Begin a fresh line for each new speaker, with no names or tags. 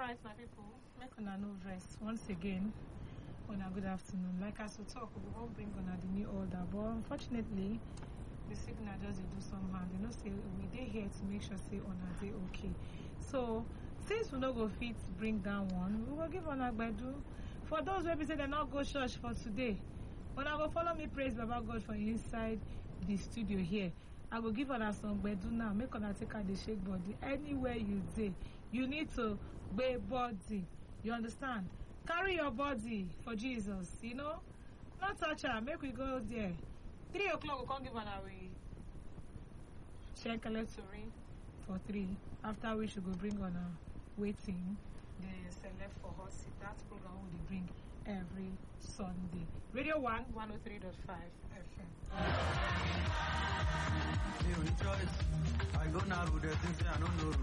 right my people make una no rest once again una good afternoon like as we talk we wan bring una the new order but unfortunately the signal just dey do somehow they know say we dey here to make sure say una dey okay so since we no go fit bring down one we go give una gbedu for those wey be say dem no go church for today una go follow me praise baba god for inside the studio here i go give una some gbedu now make una take am dey shake body anywhere you dey you need to gbe body you understand carry your body for jesus you know no touch am make we go there three o'clock we come give una we shenkele tori for three after which we go bring una wetin dey select for hot seat that program we dey bring every sunday radio one one oh three dot five fm.
Me only choice. I go now with the things I don't know.